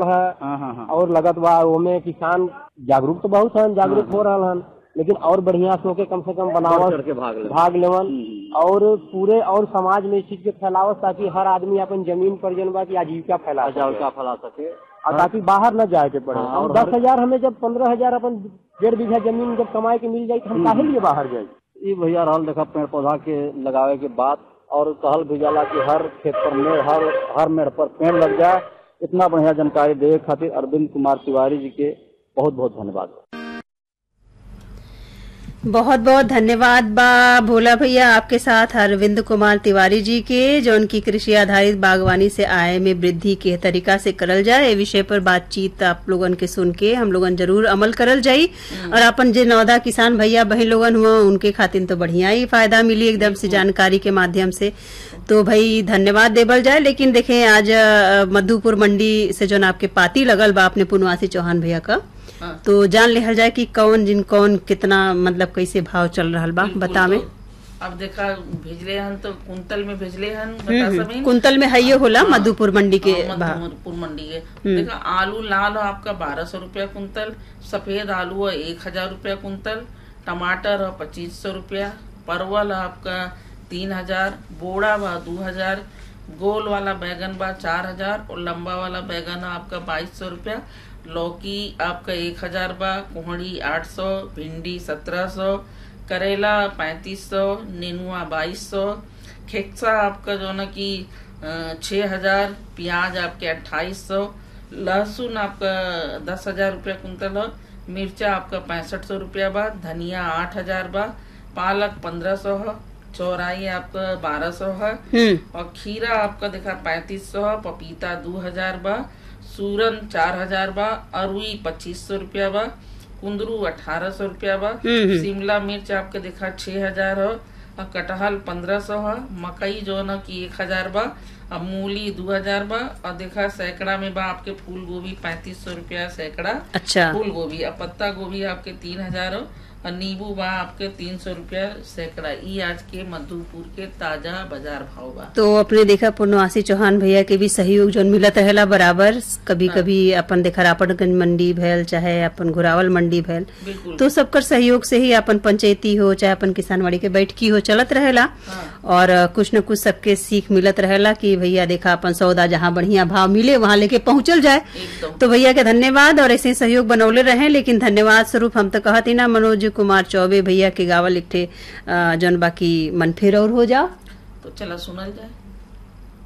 है हाँ हाँ हाँ और लगत बा ओमे किसान जागरूक तो बहुत हन जागरूक हो रहा हन लेकिन और बढ़िया सो के कम से कम बढ़ बनावत चढ़ के भाग ले भाग लेवन हम्म। और पूरे और समाज में इस चीज के फैलावत ताकि हर आदमी अपन जमीन पर जन बा की आजीविका फैला जाल सके। का फैला सके और ताकि बाहर न जाए के पड़े हाँ, और और दस हर- हजार हमें जब पंद्रह हजार अपन डेढ़ बीघा जमीन जब कमाए के मिल जाये तो हम काहे लिए बाहर जाए ई भैया रहल देखा पेड़ पौधा के लगावे के बाद और कहल भी जाला कि हर खेत पर मेड़ हर हर मेड़ पर पेड़ लग जाए इतना बढ़िया जानकारी देवे खातिर अरविंद कुमार तिवारी जी के बहुत बहुत धन्यवाद बहुत बहुत धन्यवाद बा भोला भैया आपके साथ अरविंद कुमार तिवारी जी के जो उनकी कृषि आधारित बागवानी से आय में वृद्धि के तरीका से करल जाए ए विषय पर बातचीत आप लोगन के सुन के हम लोगन जरूर अमल करल जाई और अपन जे नौदा किसान भैया बहन लोगन हुआ उनके खातिर तो बढ़िया ही फायदा मिली एकदम से जानकारी के माध्यम से तो भाई धन्यवाद देवल जाए लेकिन देखें आज अ, मधुपुर मंडी से जो आपके पाती लगल बा अपने पुनवासी चौहान भैया का हाँ। तो जान लेहल जाए कि कौन जिन कौन कितना मतलब कैसे भाव चल रहा बा बिल्कुल, बता में तो अब देखा भेजले हन तो कुंतल में भेजले हन हम्म, बता हम्म। समीन कुंतल में हइयो होला हाँ, मधुपुर मंडी के हाँ, भाव मधुपुर मंडी के देखा आलू लाल है आपका बारह सौ रूपया कुंतल सफेद आलू है एक हजार रूपया कुंतल टमाटर है पच्चीस सौ रूपया परवल है आपका तीन हजार बोड़ा बा दो हजार गोल वाला बैगन बा चार हजार और लंबा वाला बैगन है आपका बाईस सौ रूपया लौकी आपका एक हजार बा कोहड़ी आठ सौ भिंडी सत्रह सौ करेला पैंतीस सौ नेनुआ बाईस सौ खेक्सा आपका जो ना कि छः हजार प्याज आपके अट्ठाईस सौ लहसुन आपका दस हजार रुपया कुंतल है मिर्चा आपका पैंसठ सौ रुपया बा धनिया आठ हजार बा पालक पंद्रह सौ है चौराई आपका बारह सौ है हम्म और खीरा आपका देखा पैंतीस सौ है पपीता दो हजार बा सूरन चार हजार बा अरुई पच्चीस सौ रुपया बा कुंदरू अठारह सौ रुपया बा हम्म, हम्म। शिमला मिर्च आपके देखा छह हजार है और कटहल पंद्रह सौ है मकई जो है ना कि एक हजार बा और मूली दो हजार बा और देखा सैकड़ा में बा आपके फूल गोभी पैंतीस सौ रुपया सैकड़ा अच्छा फूल गोभी और पत्ता गोभी आपके तीन हजार हो और नींबू बा आपके तीन सौ रुपया सैकड़ा ई आज के मधुपुर के ताजा बाजार भाव बा तो अपने देखा पूर्णवासी चौहान भैया के भी सहयोग जो मिलत रहेला बराबर कभी कभी अपन देखा रापटगंज मंडी भैल चाहे अपन घुरावल मंडी भैल बिल्कुल तो सबकर सहयोग से ही अपन पंचायती हो चाहे अपन किसानवाड़ी के बैठकी हो चलत रहेला हाँ। और अ, कुछ न कुछ सबके सीख मिलत रहेला कि भैया देखा अपन सौदा जहाँ बढ़िया भाव मिले वहाँ लेके पहुंचल जाए एकदम तो भैया के धन्यवाद और ऐसे ही सहयोग बनौले रहे लेकिन धन्यवाद स्वरूप हम तो कहती ना मनोज कुमार चौबे भैया के गावल एक ठे अ, जौन बाकी मन फिर और हो जाओ तो चला सुनल जाए